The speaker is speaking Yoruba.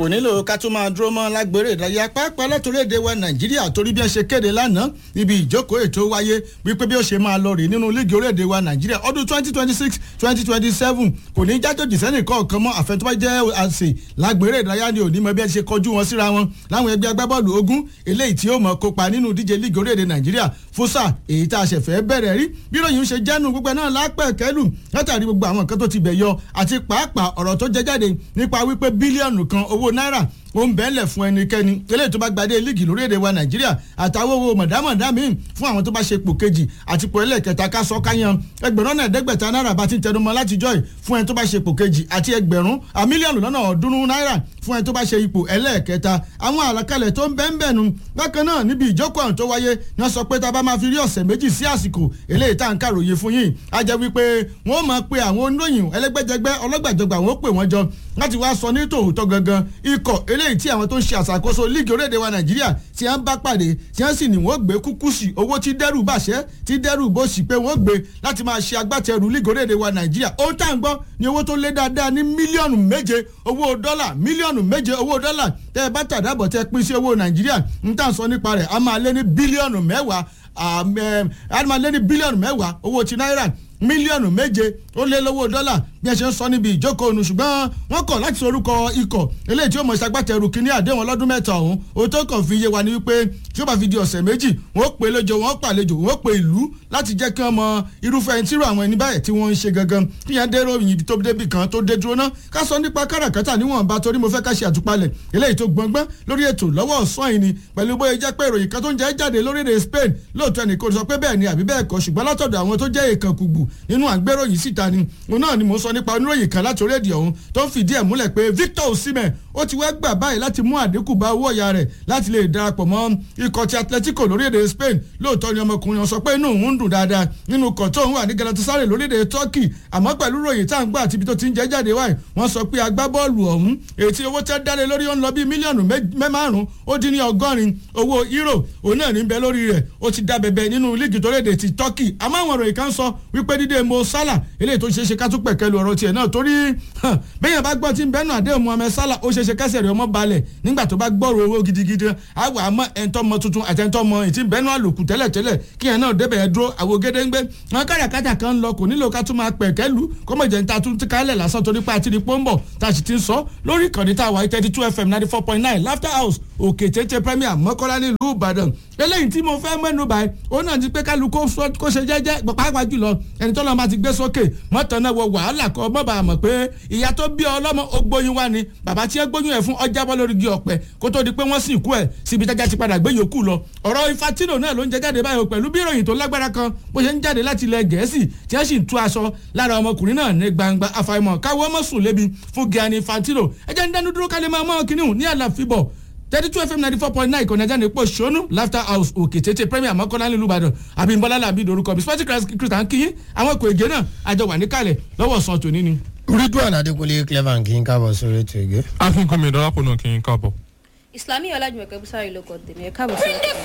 kò nílò ká tún máa dúró mọ́ lágbèrè ìdárayá pàápàá látòlédè wa nàìjíríà torí bí wọ́n ṣe kéde lánàá níbi ìjókòó ètò wáyé wípé bí ó ṣe máa lọ rè nínú líìgì orílẹ̀-èdè wa nàìjíríà ọdún twenty twenty six twenty twenty seven kò ní jájòjì sẹ́nì kọ̀ọ̀kan mọ́ àfẹ́ntọ́bá jẹ́ àṣẹ lágbèrè ìdárayá ni òní mọ bí wọ́n ṣe kọjú wọn síra wọn láwọn ẹgbẹ́ agbábọ́ọ̀lù ogún eléyìí tí ó mọ̀ kópa nínú díje líìgì orílẹ̀-èdè nàìjíríà fúsà èyí tá a ṣẹ̀fẹ̀ bẹ̀rẹ̀ rí bí ròyìn ṣe jẹ́nu gbogbo náà lápẹ̀ kẹ́lù látàrí gbogbo àwọn nǹkan tó ti bẹ̀ yọ àti pàápàá ọ̀rọ̀ tó jẹ jáde nípa wípé bílíọ̀nù kan owó náírà ó ń bẹ́ẹ̀lẹ̀ fún ẹnikẹ́ni eléyìí tó bá gbadé líìgì lórílẹ̀‐èdè wa nàìjíríà àtàwọn owó mọ̀dámọ̀dá míì fún àwọn tó bá ṣe ipò kejì àti ipò ẹlẹ́kẹta ká sọ káyan ẹgbẹ̀rún náà ẹ̀ẹ́dẹ́gbẹ̀ta náírà bá ti ń tẹnumọ́ látijọ́ yìí fún ẹni tó bá ṣe ipò kejì àti ẹgbẹ̀rún mílíọ̀nù lọ́nà ọ̀ọ́dúnrún náírà fún ẹni tó bá ṣe ipò ẹlẹ́ẹ̀kẹta àwọn àlàkalẹ̀ tó ń bẹ́ẹ̀ bẹ́ẹ̀ nu bákan náà níbi ìjókòó àwọn tó wáyé ni wọ́n sọ pé tá a bá máa fi rí ọ̀sẹ̀ méjì sí àsìkò eléyìí tá à ń kàròyìn fún yìí á jẹ́ wípé wọ́n máa pe àwọn oníròyìn ẹlẹ́gbẹ́jẹgbẹ́ ọlọ́gbàjọgbà wọ́n pè wọ́n jọ láti wá sọ ní tòótọ́ gangan ikọ̀ eléyìí tí àwọn tó ń ṣe àṣàkóso líìgì orílẹ̀-èdè wa nàìjíríà tí wọ́n bá pàdé tí wọ́n sì ní wọ́n gbé kúkú sí owó tí dẹ́rù bàṣẹ́ tí dẹ́rù bó sì pé wọ́n gbé láti máa ṣe agbátẹrù líìgì orílẹ̀-èdè wa nàìjíríà ohun tá à ń gbọ́ ni owó tó lé dáadáa ní mílíọ̀nù méje owó dọ́là mílíọ̀nù méje owó dọ́là tẹ́ ẹ bá tàdábọ̀ tẹ́ pín sí owó nàìjíríà ń tà ń sọ nípa rẹ̀ a máa lé ní bílíọ̀nù mẹ́wàá a máa lé ní bílíọ̀nù mẹ́wàá owó ti náírà mílíọ̀nù méje ó lé lówó dọ́là bí ẹ ṣe ń sọ níbi ìjókòó onu ṣùgbọ́n wọ́n kọ̀ láti sorúkọ ikọ̀ eléyìí tí ó mọ̀ ṣagbátẹrù kínní àdéhùn ọlọ́dún mẹ́ta ọ̀hún o tó kàn fi yé wa ni wípé tí ó bá fi di ọ̀sẹ̀ méjì wọ́n pè lójó wọ́n pàlejò wọ́n pè ìlú láti jẹ́ kí wọ́n mọ irúfẹ́ ẹni tírò àwọn ẹni báyìí tí wọ́n ń ṣe gangan kí yẹn dérò yìí tó débì kan tó dé dúró ná ká sọ nípa káràkátà níwọ̀nba torí mo fẹ́ ká ṣe àtúpalẹ̀ eléyìí tó gbọ̀ngbọ́n lórí ètò lọ́wọ́ ọ̀sán yìí ni pẹ̀lú bóyá jẹ́ pé ìròyìn kan tó ń jẹ́ jáde lórílẹ̀ Spain lóòótọ́ ẹnì kò sọ pé bẹ́ẹ̀ ni àbí bẹ́ẹ̀ kọ́ ṣùgbọ́n látọ̀dọ̀ àwọn tó jẹ́ èèkàn kùgbù nínú àgbéròyìn síta ni òun náà ni mo sọ nípa oníròyìn kan láti orílẹ̀-èdè ọ̀hún tó ń fìdí ẹ̀ múlẹ̀ pé Victor Osimhen ó ti wá gbà báyìí láti mú àdínkù bá owó ọ̀yà rẹ̀ láti lè darapọ̀ mọ́ ikọ̀ ti Atletico lórílẹ̀-èdè Spain lóòótọ́ ni ọmọkùnrin sọ pé inú òun ń dùn dáadáa nínú ikọ̀ tó ń wà ní Galatasaray lórílẹ̀-èdè Turkey àmọ́ pẹ̀lú ròyìn tá à ń gbà àti ibi tó ti ń jẹ́ jáde wáyé wọ́n sọ pé agbábọ́ọ̀lù ọ̀hún ètí owó tẹ́ dáre lórí ó ń lọ bí mílíọ̀nù mẹ́márùn-ún ó dín ní ọgọ́rin owó euro òun náà ní bẹ lórí rẹ̀ ó ti dá bẹ̀bẹ̀ nínú líìgì torílẹ̀-èdè ti Turkey àmọ́ àwọn ìròyìn kan sọ wípé dídé Mo Salah eléyìí tó ṣeé ṣe ká tún pẹ̀kẹ́ lu ọ̀rọ̀ tiẹ̀ náà torí bẹ́yẹn bá gbọ́ tí ń bẹ́nu àdéhùn Mohammed Salah ó ṣeé ṣe kẹ́sẹ̀ rẹ̀ ọmọ balẹ̀ nígbà tó bá gbọ́rọ̀ owó gidigidi àwọn àmọ́ ẹ̀ńtọ́ mọ tuntun àti ẹ̀ńtọ́ mọ ìtì bẹ́nu àlòkù tẹ́lẹ̀tẹ́lẹ̀ kí ẹ̀ náà débẹ̀ dúró àwo gédéńgbé wọn káràkátà kan lọ kò nílò ká tún máa pẹ̀kẹ́ lu kọ́mọ̀jẹ̀ ń ta tún ti kálẹ̀ lásán torí pé àti ní pọ́ńbọ̀ tá a sì ti ń sọ lórí ìkànnì tá a wà thirty two fm ninety four point nine laughter house òkè tètè premier mọ́kọ́lá nílùú ìbàdàn eléyìí tí mo fẹ́ mẹ́nu báyìí ó náà ti pé kálu kó ṣe jẹ́jẹ́ pàápàá jùlọ ẹni tó lọ́ọ́ máa ti gbé sókè mọ́tò náà wọ wàhálà kọ́ mọ́ bàa mọ̀ pé ìyá tó bí ọlọ́mọ ó gbóyún wá ni bàbá tí ẹ gbóyún ẹ̀ fún ọjà bọ́ lórí igi ọ̀pẹ kó tó di pé wọ́n sì kú ẹ̀ síbi tájà ti padà gbé yòókù lọ ọ̀rọ̀ Infantino náà ló ń jẹ jáde báyìí pẹ̀lú bí ìròyìn tó lágbára kan bó ṣe ń jáde láti ilẹ̀ gẹ̀ẹ́sì tí wọ́n sì ń tú aṣọ lára ọmọkùnrin náà ní gbangba àfàìmọ̀ káwọ́ mọ̀ sùn lébi fún Gianni Infantino ẹ jẹ́ ń dánú dúró kálí máa mọ́ kínní ní àlàfíbọ̀ thirty two fm ninety four point nine ìkànnì ajá ní pò ṣónú laughter house òkè tètè premier mọ́kànlá nílùú ìbàdàn àbímbọ́lá làbí dorúkọ bí sporting christian kìyìn àwọn èkó ègé náà àjọ wà níkàlẹ̀ lọ́wọ́ sàn tòní ni. ridwan adekunle clever kí n káàbọ̀ sórí ètò ìgé. akínkànmí ìdọ́lápọ̀ náà kí n káàbọ̀. Islami Ọlájùmọ̀kẹ́ Bùsárì ló kọ́ tèmi ẹ̀ káàbọ̀ sí